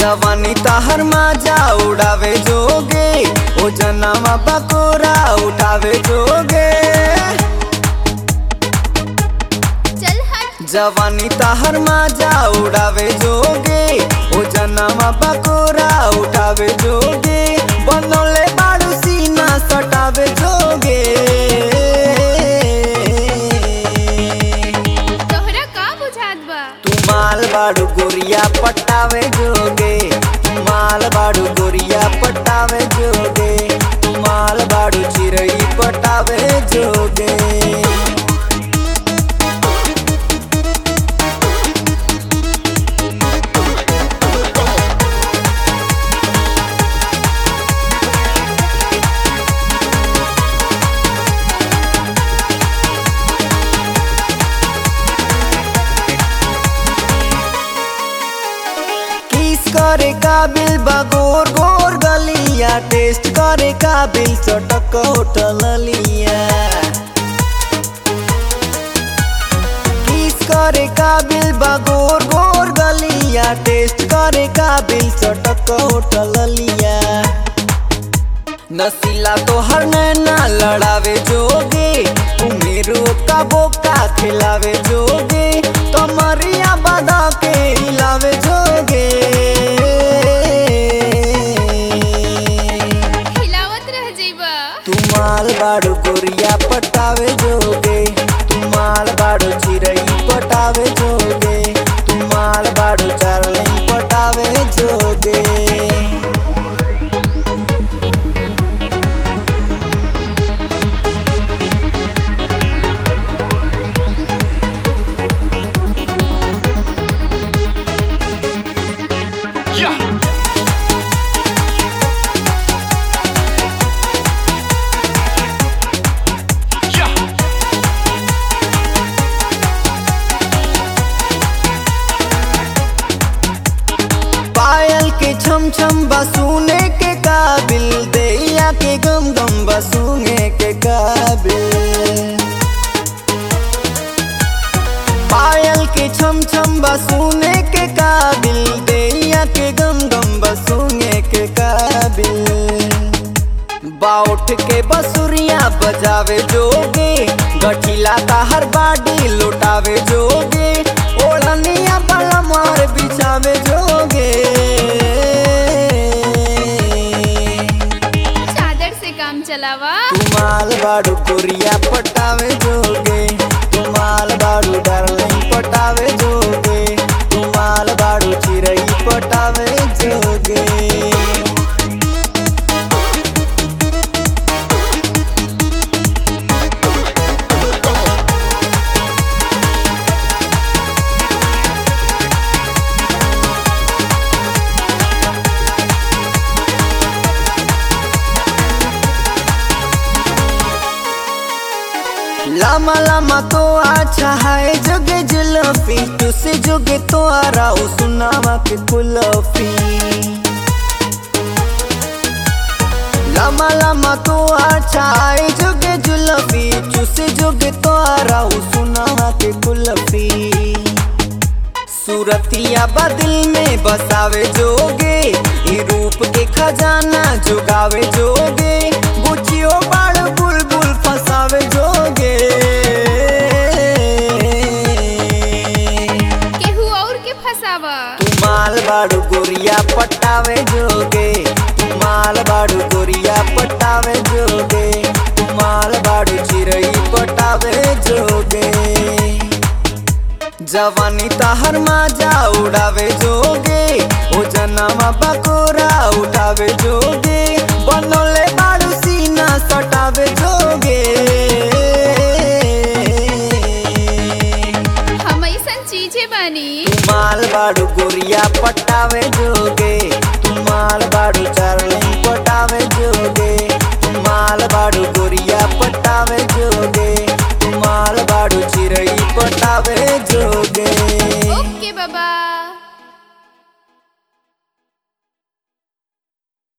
जवानी ताहर माजा उड़ावे जोगे ओ जनामा बकोरा उठावे जोगे चल हट जवानी ताहर माजा उड़ावे जोगे ओ जनामा बकोरा उठावे जोगे बनोले बाड़ू सीना सटावे जोगे तोहरा का बुझात बा तू माल बाड़ू गोरिया पटावे जोगे तू माल बाड़ू गोरिया पटावे जोगे तू माल बाड़ू चिरई पटावे जोगे किस करे काबिल बा गोर गोर गलिया टेस्ट करे काबिल चटक होटल लिया किस करे काबिल बा गोर गोर गलिया टेस्ट करे काबिल चटक होटल लिया नसीला तो हर नैना लड़ावे जोगे उमेरो का बोका खिलावे जोगे तो मरिया बदा के हिलावे जोगे हिलावत रह जइबा तू माल बाड़ू गोरिया पटावे जोगे तू माल बाड़ू चिरई पटावे जोगे तू माल बाड़ू चारली पटावे जोगे पायल के छम छम बसूने के काबिल दैया के गम गम बसूने के काबिल पायल के छम छम बसूने के काबिल दैया के गम गम बसूने के काबिल बाउठ के बसुरिया बजावे जोगे गठिला हर बाडी लुटावे जोगे ओढ़निया बला मार बिछावे जोगे चादर से काम चलावा तू माल बाड़ू गोरिया पटावे जोगे तू माल बाड़ू डार्लिंग पटावे जोगे तू माल बाड़ू चिरई पटावे जोगे लामा लामा तो अच्छा है जोगे जुल्फी तुसे जोगे तो आ रहा हूँ सुनावा के कुल्फी लामा लामा तो अच्छा है जोगे जुल्फी चूसे जोगे तो आ रहा हूँ सुनावा के कुल्फी सूरतिया बदिल में बसावे जोगे ई रूप के खजाना जोगावे जोगे बुचियो बाड़ बुलबुल फसावे जोगे केहू और के फसावा तू माल बाड़ू गोरिया पटावे जोगे तू माल बाड़ू गोरिया पटावे जोगे तू माल बाड़ू चिरई पटावे जोगे जवानी ताहर माजा उड़ावे जोगे ओ जनामा बकोरा उठावे जोगे बनोले बाड़ू सीना सटावे जोगे हम ऐसन चीजें बानी तू माल बाड़ू गोरिया पटावे जोगे तू माल बाड़ू चार्लिंग पटावे जोगे तू माल बाड़ू गोरिया पटावे जोगे तू माल बाड़ू चिरई पटावे जोगे ओके बाबा